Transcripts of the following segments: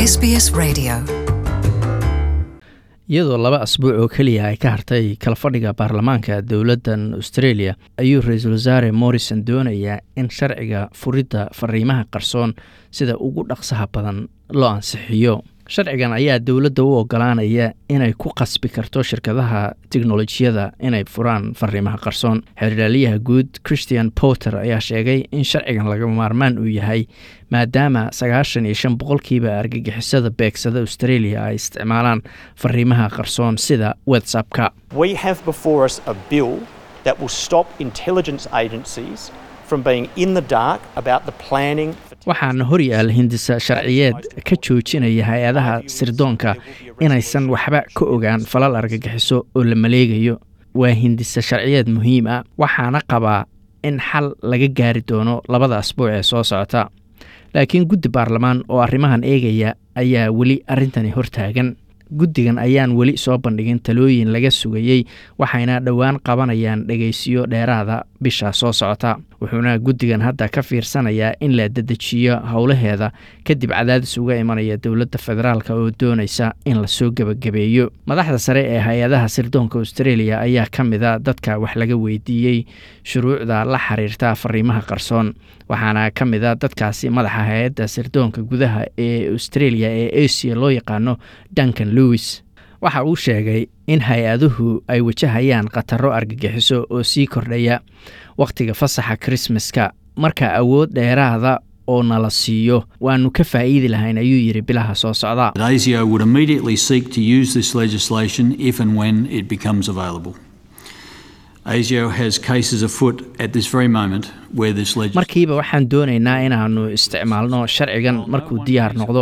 SBS Radio. iyadoo laba asbuuc oo keliya ay ka hartay kala fadhiga baarlamaanka dowladdan australia ayuu ra-iisul wasaare morrison doonayaa in sharciga furidda fariimaha qarsoon sida ugu dhaqsaha badan loo ansixiyo sharcigan ayaa dowladda u ogolaanaya inay ku qasbi karto shirkadaha teknolojiyada inay furaan fariimaha qarsoon xeerdhaaliyaha guud christian porter ayaa sheegay in sharcigan laga maarmaan uu yahay maadaama sagaashan iyo shan boqolkiiba argagixisada beegsada australia ay isticmaalaan fariimaha qarsoon sida whatsappka We have before us a bill that will stop intelligence agencies from being in the dark about the planning for waxaana horyaal hindisa sharciyeed ka joojinaya hay-adaha sirdoonka inaysan waxba ka ogaan falal argagixiso oo la maleegayo waa hindisa sharciyeed muhiim ah waxaana qabaa in xal laga gaari doono labada asbuuc ee soo socota laakiin guddi baarlamaan oo arrimahan eegaya ayaa weli arrintani hortaagan guddigan ayaan weli soo bandhigin talooyin laga sugayey waxayna dhowaan qabanayaan dhegaysiyo dheeraada bisha soo socota wuxuuna guddigan hadda ka fiirsanayaa in la dedejiyo howlaheeda kadib cadaadis uga imanaya dowladda federaalk oo doonaysa in lasoo gebagabeeyo madaxda sare ee hay-adaha sirdoonka australia ayaa ka mida dadka wax laga weydiiyey shuruucda la xiriirta fariimaha qarsoon waxaana ka mida dadkaasi madaxa hay-adda sirdoonka gudaha ee australia ee asia loo yaqaano duncan lewis waxa uu sheegay in hay-aduhu ay wajahayaan khataro argagixiso oo sii kordhaya wakhtiga fasaxa krismaska marka awood dheeraada oo nala siiyo waanu ka faa'iidi lahayn ayuu yidhi bilaha soo socda that ASIO would immediately seek to use this legislation if and when it becomes available. ASIO has cases afoot at this very moment where this legislation markiiba waxaan doonaynaa inaannu isticmaalno sharcigan markuu diyaar noqdo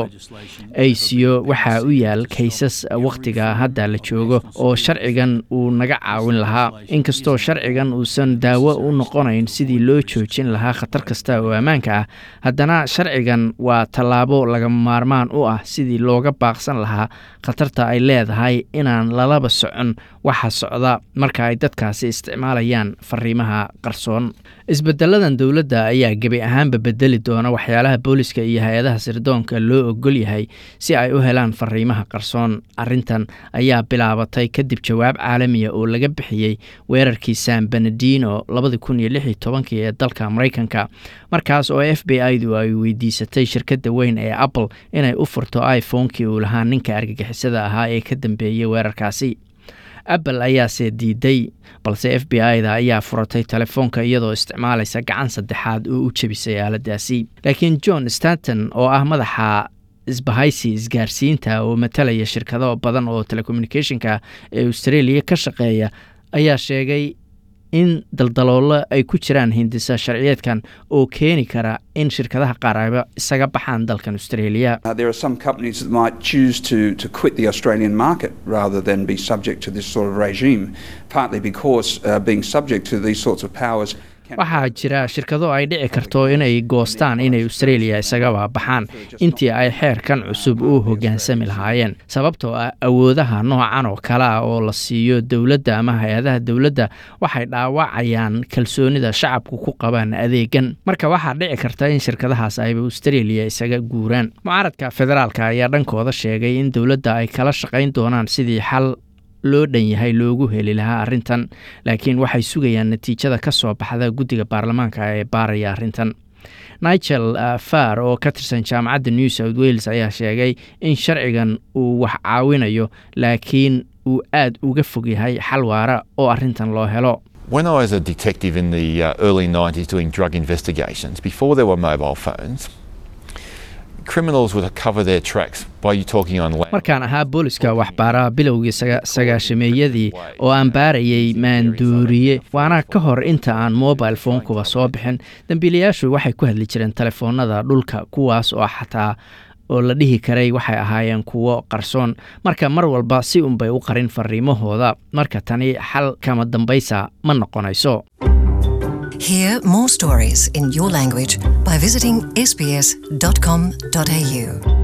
aco waxaa u yaal kaysas wakhtiga hadda la joogo oo sharcigan uu naga caawin lahaa inkastoo sharcigan uusan daawo u noqonayn sidii loo joojin lahaa khatar kasta oo ammaanka ah haddana sharcigan waa tallaabo lagama maarmaan u ah sidii looga baaqsan lahaa khatarta ay leedahay inaan lalaba socon waxa socda marka ay dadkaasi isticmaalayaan fariimaha qarsoon isbedeladan dowladda ayaa gebi ahaanba bedeli doona waxyaalaha booliska iyo hay-adaha sirdoonka loo ogol yahay si ay u helaan fariimaha qarsoon arrintan ayaa bilaabatay kadib jawaab caalamiya oo laga bixiyey weerarkii san benedino labadi kun iyo lix iyo tobankii ee dalka maraykanka markaas oo f b i du ay weydiisatay shirkadda weyn ee apple inay u furto iphonekii uu lahaa ninka argagixisada ahaa ee ka dambeeyey weerarkaasi apple ayaase diiday balse f b i da ayaa furatay telefoonka iyadoo isticmaalaysa gacan saddexaad oo u jebisay aaladaasi laakiin john stanton oo ah madaxa isbahaysi isgaarsiinta oo matalaya shirkado badan oo telecommunicationka ee australia ka shaqeeya ayaa sheegay in daldaloolo ay ku jiraan hindisa sharciyeedkan oo keeni kara in shirkadaha qaar ayba isaga baxaan dalkan australia Uh, there are some companies that might choose to, to quit the Australian market rather than be subject to this sort of regime, partly because uh, being subject to these sorts of powers. can- waxaa jira shirkado ay dhici karto inay goostaan inay australia isagaba baxaan intii ay xeerkan cusub u hoggaansami lahaayeen sababtoo ah awoodaha noocan oo kale ah oo la siiyo dowladda ama hay-adaha dowladda waxay dhaawacayaan kalsoonida shacabku ku qabaan adeegan marka waxaa dhici karta in shirkadahaas ayba australia isaga guuraan mucaaradka federaalka ayaa dhankooda sheegay in dowladda ay kala shaqayn doonaan sidii xal loo dhan yahay loogu heli lahaa arrintan laakiin waxay sugayaan natiijada ka soo baxda guddiga baarlamaanka ee baaraya arrintan nigel uh, far oo ka tirsan jaamacadda new south wales ayaa sheegay in sharcigan uu wax caawinayo laakiin uu aad uga fog yahay xal waara oo arrintan loo helo When I was a detective in the uh, early 90s doing drug investigations, before there were mobile phones, criminals would cover their tracks by you talking on land. markaan ahaa booliska waxbaaraha bilowgii saga- sagaashameeyadii oo aan baarayay maanduuriye waana ka hor inta aan mobile phonekuba soo bixin dembiilayaashu waxay ku hadli jireen telefoonada dhulka kuwaas oo xataa oo la dhihi karay waxay ahaayeen kuwo qarsoon marka mar walba si unbay u qarin fariimahooda marka tani xal kama dambaysa ma noqonayso Hear more stories in your language by visiting sbs.com.au.